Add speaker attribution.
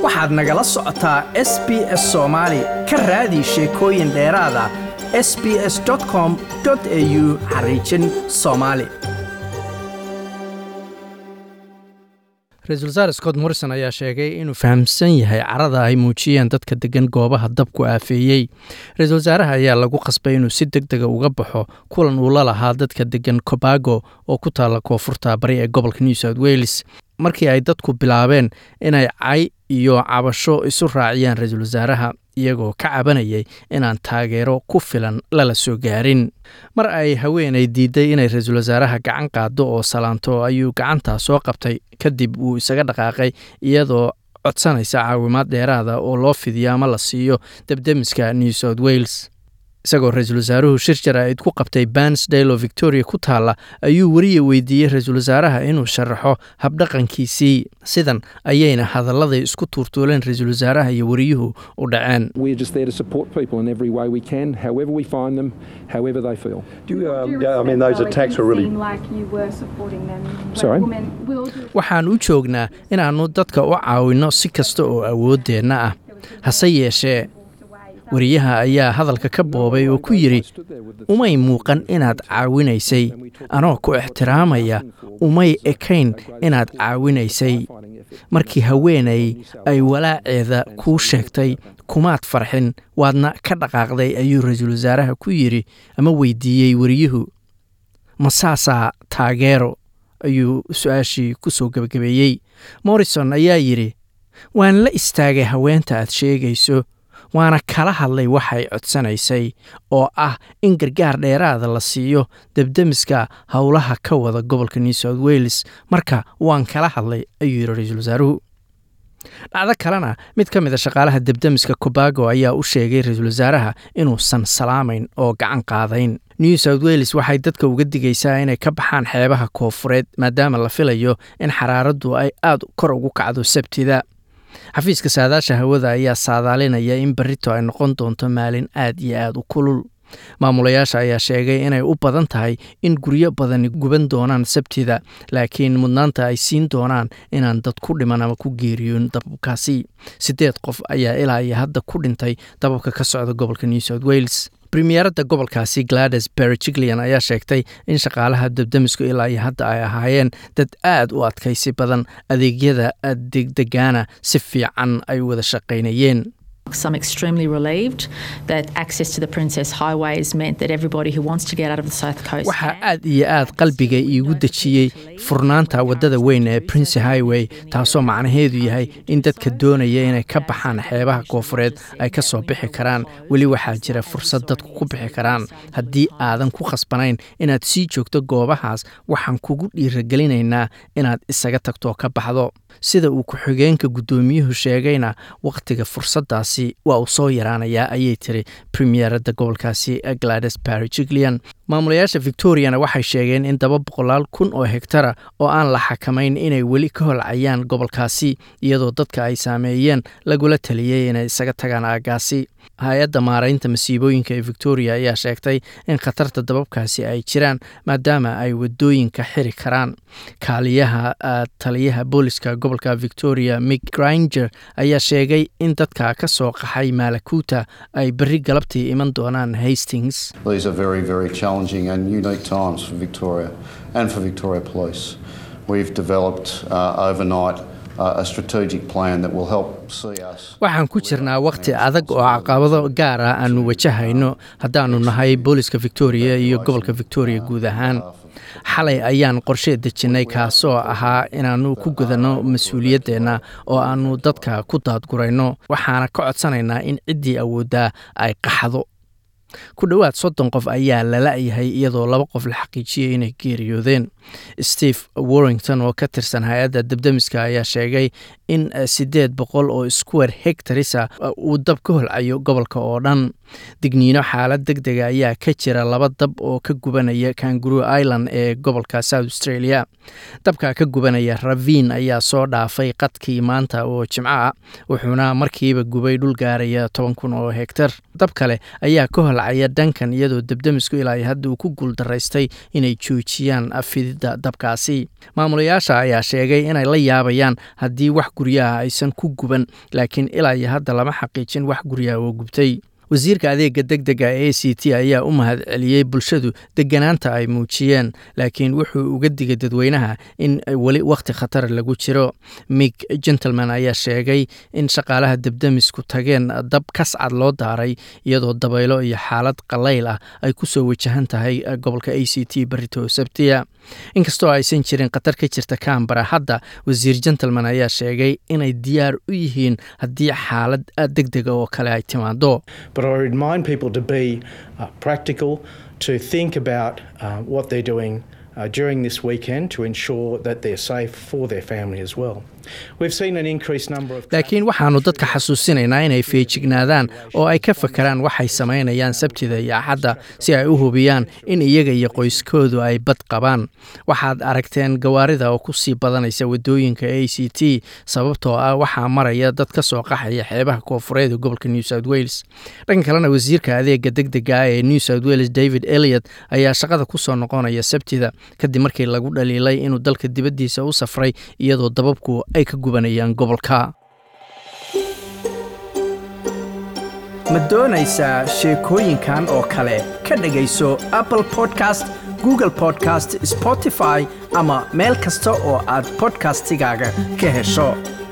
Speaker 1: waxaad nagala socotaa s b s soomaali ka raadi sheekooyin dheeraada s b s com au xariijin soomaali
Speaker 2: ra-iisul wasaare scott morrison ayaa sheegay inuu fahamsan yahay carada ay muujiyeen dadka degan goobaha dabku aafeeyey ra-iisul wasaaraha ayaa lagu qasbay inuu si deg dega uga baxo kulan uu la lahaa dadka degan cobago oo ku taalla koonfurta bari ee gobolka new south wales markii ay dadku bilaabeen inay cay iyo cabasho isu raaciyaan ra-iisul wasaaraha iyagoo ka cabanayay inaan taageero ku filan lala soo gaarin mar ay haweenay diiday inay ra-iisul wasaaraha gacan qaado oo salaanto ayuu gacantaa soo qabtay kadib uu isaga dhaqaaqay iyadoo codsanaysa caawimaad dheeraada oo loo fidiyo ama la siiyo debdemiska new south wales isagoo ra-iisul wasaaruhu shir jaraa'id ku qabtay bansdale oo victoria ku taalla ayuu weriya weydiiyey ra-iisul wasaaraha inuu sharaxo habdhaqankiisii sidan ayayna hadalladay isku tuurtuuleen ra-iisul wasaaraha iyo weriyuhu u dhaceen
Speaker 3: We're just there to support people in every way we can, however we find them, however they feel.
Speaker 4: Do you, um,
Speaker 5: Do you
Speaker 4: yeah, I mean, those
Speaker 5: recall it
Speaker 4: attacks
Speaker 5: didn't
Speaker 4: were really.
Speaker 5: seem like you were supporting them. When
Speaker 3: Sorry?
Speaker 5: Women will do
Speaker 2: waxaan u joognaa inaannu dadka u caawinno si kasta oo awooddeenna ah hase yeeshee weriyaha ayaa hadalka ka boobay oo ku yidhi umay muuqan inaad caawinaysay anoo ku ixtiraamaya umay ekayn inaad caawinaysay markii haweenay ay walaaceeda kuu sheegtay kumaad farxin waadna ka dhaqaaqday ayuu ra-iisul wasaaraha ku yidhi ama weydiiyey weriyuhu ma saasaa taageero ayuu su-aashii ku soo gebagabeeyey morrison ayaa yidhi waan la istaagay haweenta aad sheegayso waana kala hadlay waxay codsanaysay oo ah in gargaar dheeraada la siiyo debdemiska howlaha ka wada gobolka new south wales marka waan kala hadlay ayuu yidhi ra-iisul wasaaruhu dhacdo kalena mid ka mid a shaqaalaha debdemiska cobago ayaa u sheegay ra-iisul wasaaraha inuusan salaamayn oo gacan qaadayn new south wales waxay dadka uga digaysaa inay ka baxaan xeebaha koofureed maadaama la filayo in xaraaraddu ay aada kor ugu kacdo sabtida xafiiska saadaasha hawada ayaa saadaalinaya in berrito ay noqon doonto maalin aad iyo aad u kulul maamulayaasha ayaa sheegay inay u badan tahay in guryo badani guban doonaan sabtida laakiin mudnaanta ay siin doonaan inaan dad ku dhiman ama ku geeriyoon dababkaasi siddeed qof ayaa ilaa iyo hadda ku dhintay dababka ka socda gobolka new south wales premiyeeradda gobolkaasi glades berejiglean ayaa sheegtay in shaqaalaha debdemisku ilaa iyo hadda ay ahaayeen dad aad u adkaysi badan adeegyada degdegaana si fiican ay wada shaqaynayeen
Speaker 6: Some extremely relieved that access to the Princess Highways meant that everybody who wants to get out of the South Coast.
Speaker 2: waxaa aad iyo aad qalbiga iigu dejiyey furnaanta waddada weyn ee prince highway taasoo macnaheedu yahay in dadka doonaya inay ka baxaan xeebaha koofureed ay ka soo bixi karaan weli waxaa jira fursad dadku ku bixi karaan haddii aadan ku khasbanayn inaad sii joogto goobahaas waxaan kugu dhiiragelinaynaa inaad isaga tagtoo ka baxdo sida uu ku-xigeenka guddoomiyuhu sheegayna wakhtiga fursaddaasi waa uu soo yaraanayaa ayay tiri premiyeeradda gobolkaasi glades barigiglean maamulayaasha victoriana waxay sheegeen in daba boqolaal kun oo hektara oo aan la xakamayn inay weli ka holcayaan gobolkaasi iyadoo dadka ay saameeyeen lagula taliyey inay isaga tagaan aagaasi hay-adda maaraynta masiibooyinka ee victoria ayaa sheegtay in khatarta dababkaasi ay jiraan maadaama ay wadooyinka xiri karaan kaaliyaha taliyaha booliska gobolka victoria mick granger ayaa sheegay in dadka ka soo qaxay maalakuuta ay berri galabtii iman doonaan hastings
Speaker 7: These are very, very challenging and unique times for Victoria and for Victoria Police. We've developed uh, overnight uh, a strategic plan that will help see us.
Speaker 2: waxaan ku jirnaa wakhti adag oo caqabado gaar ah aanu wajahayno haddaannu nahay booliska victoria iyo gobolka victoria guud ahaan xalay ayaan qorshe dejinnay kaasoo ahaa inaannu ku gudanno mas-uuliyaddeenna oo aannu dadka ku daadgurayno waxaana ka codsanaynaa in ciddii awooddaa ay qaxdo ku dhowaad soddon qof ayaa lala-yahay iyadoo laba qof la xaqiijiyey inay geeriyoodeen steve warrington oo ka tirsan hay-adda debdemiska ayaa sheegay in siddeed boqol oo square hectarisa uu dab ka holcayo gobolka oo dhan digniino xaalad deg dega ayaa ka jira laba dab oo ka gubanaya kanguru island ee gobolka south australia dabka ka gubanaya ravin ayaa soo dhaafay qadkii maanta oo jimco ah wuxuuna markiiba gubay dhul gaaraya toban kun oo hektar dab kale ayaa ka holcaya dhankan iyadoo debdemisku ilaa hadda uu ku guuldaraystay inay joojiyaan fididda dabkaasi maamulayaasha ayaa sheegay inay la yaabayaan haddii wax guryaha aysan ku guban laakiin ilaa iyo hadda lama xaqiijin wax guryaha oo gubtay wasiirka adeega deg dega ee a c t ayaa u mahad celiyey bulshadu deganaanta ay muujiyeen laakiin wuxuu uga digay dadweynaha in weli wakhti khatar lagu jiro mig gentleman ayaa sheegay in shaqaalaha debdemisku tageen dab kascad loo daaray iyadoo dabaylo iyo xaalad qalayl ah ay ku soo wajahan tahay gobolka a c t barito sabtiya inkastoo aysan jirin khatar ka jirta kambara hadda wasiir gentleman ayaa sheegay inay diyaar u yihiin haddii xaalad deg dega oo kale ay timaado
Speaker 4: But I remind people to be uh, practical, to think about uh, what they're doing uh, during this weekend to ensure that they're safe for their family as well. We've seen an increased number of.
Speaker 2: laakiin waxaannu dadka xasuusinaynaa inay feejignaadaan oo ay ka fakaraan waxay samaynayaan sabtida iyo axadda si ay u hubiyaan in iyaga iyo qoyskoodu ay bad qabaan waxaad aragteen gawaarida oo ku sii badanaysa waddooyinka a c t sababtoo ah waxaa maraya dad ka soo qaxaya xeebaha koofureed ee gobolka new south wales dhanka kalena wasiirka adeega deg dega ah ee new south wales david eliot ayaa shaqada ku soo noqonaya sabtida kadib markii lagu dhaliilay inuu dalka dibaddiisa u safray iyadoo dababku ay ka gubanayaan gobolka
Speaker 1: ma doonaysaa sheekooyinkan oo kale ka dhegayso apple podcast google podcast spotify ama meel kasta oo aad podcastigaaga ka hesho